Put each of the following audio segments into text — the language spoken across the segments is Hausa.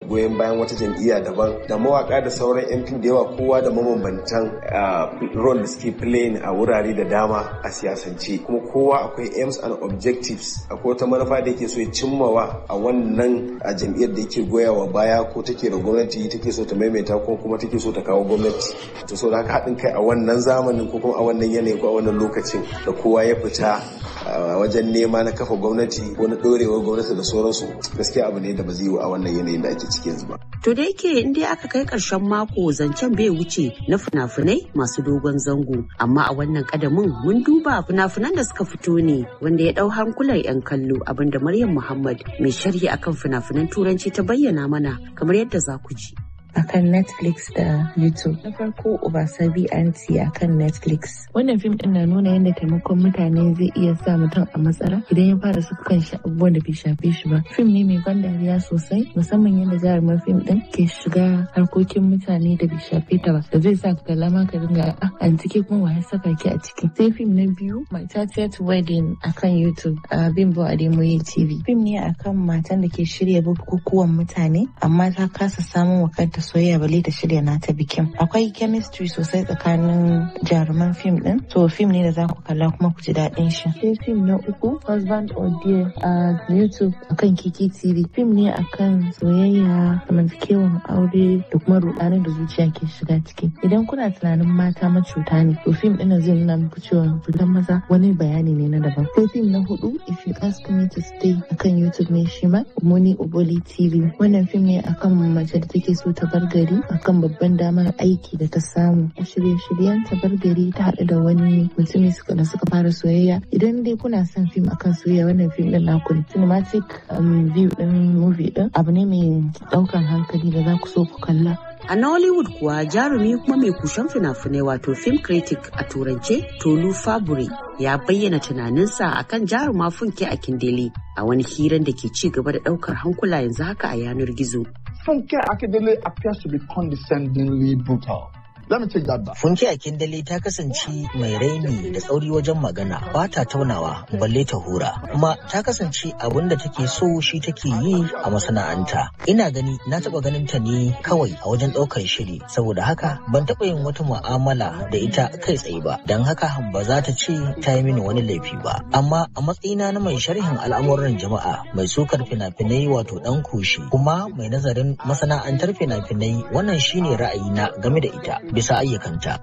goyon bayan wata jam'iyya daban da mawaka da sauran yan fim da yawa kowa da mabambantan role da suke playing a wurare da dama a siyasance kuma kowa akwai aims and objectives akwai wata manufa da yake so ya cimmawa a wannan a jam'iyyar da yake goyawa baya ko take da gwamnati take so ta maimaita ko kuma take so ta kawo gwamnati to so da haka haɗin kai a wannan zamanin ko kuma a wannan yanayi ko a wannan lokacin da kowa ya fita wajen nema na kafa gwamnati ko na ɗorewar gwamnati da sauransu gaskiya abu ne da ba zai yi a wannan yanayin da ake cikin yanzu ba. To da yake in dai aka kai ƙarshen mako zancen bai wuce na fina-finai masu dogon zango amma a wannan kadamin mun duba fina-finan da suka fito ne wanda ya ɗau hankulan 'yan kallo abinda Maryam Muhammad mai sharhi akan fina-finan turanci ta bayyana mana kamar yadda za ku ji. akan Netflix da YouTube. Na farko Obasabi Anti akan Netflix. Wannan fim din na nuna yadda taimakon mutane zai iya sa mutum a matsala idan ya fara su kan shi abubuwan da bai shafe shi ba. Fim ne mai ban dariya sosai musamman yadda jarumar fim din ke shiga harkokin mutane da bai shafe ta ba. Da zai sa ka kalla ma ka dinga an ciki kuma wa ya saka ki a ciki. Sai fim na biyu My 30th Wedding akan YouTube a Bimbo Ademoye TV. Fim ne akan matan da ke shirya bukukuwan mutane amma ta kasa samun wa kanta soyayya bale ta shirya nata bikin akwai chemistry sosai tsakanin jaruman fim din to fim ne da za ku kalla kuma ku ji daɗin shi sai fim na uku husband or dear a youtube akan kiki tv fim ne akan soyayya zamantakewan aure da kuma rudanin da zuciya ke shiga ciki idan kuna tunanin mata macuta ne to fim ɗin zai nuna muku cewa fitan maza wani bayani ne na daban sai fim na hudu if you ask me to stay akan youtube ne shi ma muni oboli tv wannan fim ne akan mace da take so ta bar gari akan babban damar aiki da ta samu a shirye-shiryen ta bar gari ta haɗu da wani mutumi suka da suka fara soyayya idan dai kuna son fim akan soyayya wannan fim din naku ne cinematic view din movie din abu ne mai ɗaukan hankali da za ku so ku kalla A Nollywood kuwa jarumi kuma mai kushen fina-finai wato film critic a turance Tolu Fabure ya bayyana tunaninsa akan jaruma funke a Kindele a wani hiran da ke ci gaba da daukar hankula yanzu haka a yanar gizo. Funke Akindele appears to be condescendingly brutal. Let me take that back. Funke Akindele ta kasance mai raini da tsauri wajen magana ba ta taunawa balle ta hura kuma ta kasance abin da take so shi take yi a masana'anta. Ina gani na taba ganin ta ne kawai a wajen ɗaukar shiri saboda haka ban taba yin wata mu'amala da ita kai tsaye ba don haka ba za ta ce ta yi mini wani laifi ba. Amma a matsayina na mai sharhin al'amuran jama'a mai sukar fina-finai wato ɗan kushi kuma mai nazarin masana'antar fina-finai wannan shine ra'ayina game da ita. bisa ayyukanta.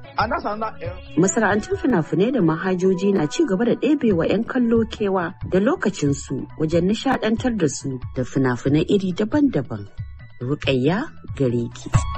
Masana'antun fina-finai da mahajoji na ci gaba da ɗebewa 'yan kallo kewa da lokacinsu wajen nishaɗantar da su da fina-finai iri daban-daban. Rukayya gare ki.